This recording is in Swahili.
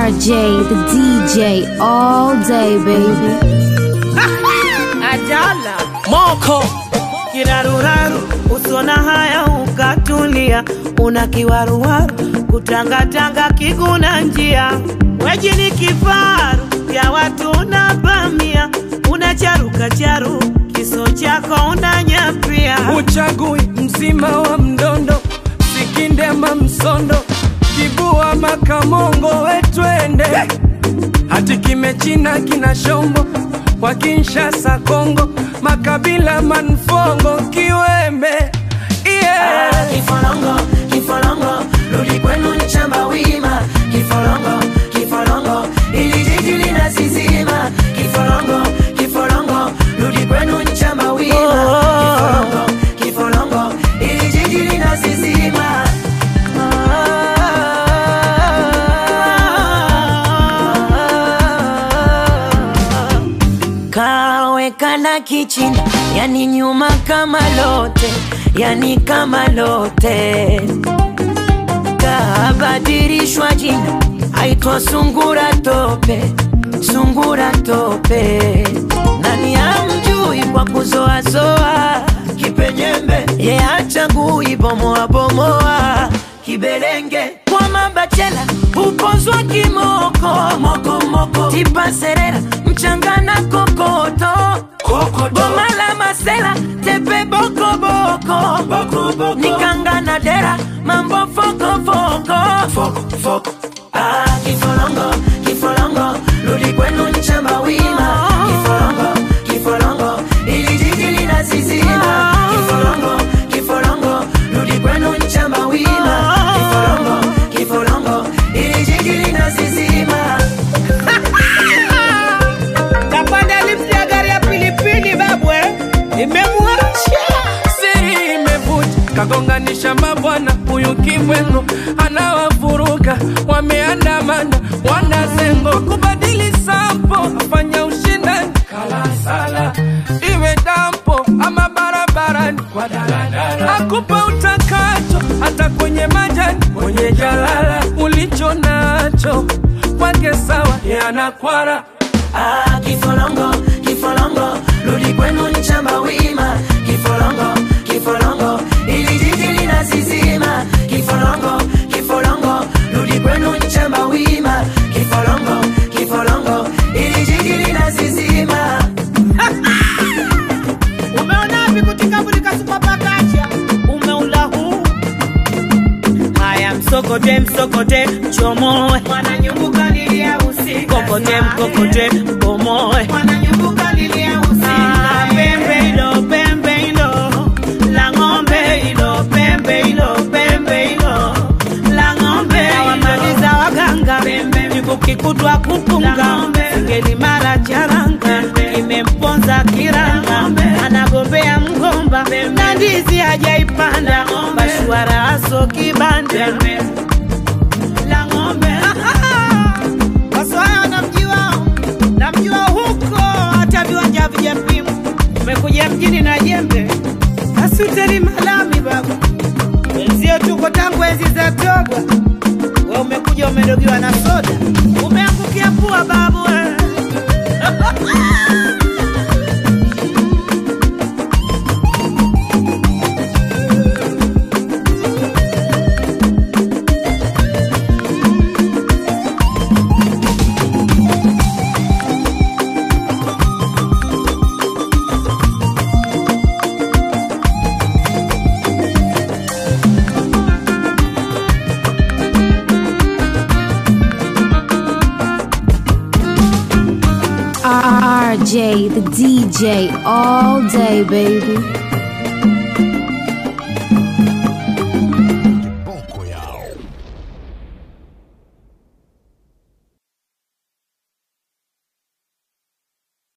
RJ, the DJ, all day, baby. Ajala moko kiraruraru, usona haya ukatulia, una kiwaruwaru kutangatanga kiguna njia, weji ni kifaru ya watu unavamia, unacharuka charu kiso chako unanyapia, uchagui mzima wa mdondo sikindema msondo kibua makamongo wetwende hati kimechina kina shombo kwa Kinshasa Kongo makabila manfongo kiwembe yeah. Kifolongo, kifolongo, rudi kwenu nchamba wima. Kifolongo, kifolongo, ili jiji linasizima. Kifolongo, kifolongo, rudi kwenu nchamba wima. Kifolongo, kifolongo, ili jiji linasizima. Kawekana kichini, yani nyuma kama lote, yani kama lote kabadilishwa jina, aitwa sungura tope, sungura tope. Nani amjui kwa kuzoazoa kipenyembe, ye achagui bomoa bomoa kibelenge kwa mabachela upozwa kimoko moko moko tipa serera mchanga na kokoto boma la masela tepe boko boko, boko, boko. nikanga na dera mambo foko foko, foko, foko. Ah, kifolongo kifolongo rudi kwenu nchamba wima kifolongo kifolongo ili jiji linasizima kifolongo kifolongo rudi kwenu nchamba wima kifolongo kifolongo ili jiji linasizima kapanda lifti ya gari ya pilipili babwe, imemwacha siri imevuja kagonganisha mabwana huyu kibwengo anawavuruga wameandamana wanazengo kubadili sampo afanya ushindani kalasala iwe dampo ama barabarani kwa daladala akupa utakacho hata kwenye majani kwenye jalala ulicho nacho kwake sawa yanakwara Ah, kifolongo kifolongo rudi kwenu nchamba wima kifolongo kifolongo ili jiji linasizima kifolongo kifolongo rudi kwenu nchamba wima kifolongo kifolongo ili jiji linasizima Umeona vikutika burika supapakacha umeula huu haya msokote msokote chomoe wananyumbuka lilia usiku kokote mkokote bomoe wananyumbuka lilia usiku ah, pembe ilo pembe ilo la ng'ombe ilo pembe ilo pembe ilo la ng'ombe wamaliza waganga nikukikutwa kupunga ngeli mara charanga imemponza kiranga anagombea mgomba na ndizi hajaipanda bashwara aso kibanda la ng'ombe waswaya namjua namjua huko hata viwanja vijapimwa umekuja mjini na jembe asuteli malami baba wenzio tuko tangu enzi za togwa we umekuja umedogiwa na soda umeangukia pua babu we. RJ, the DJ, all day, baby.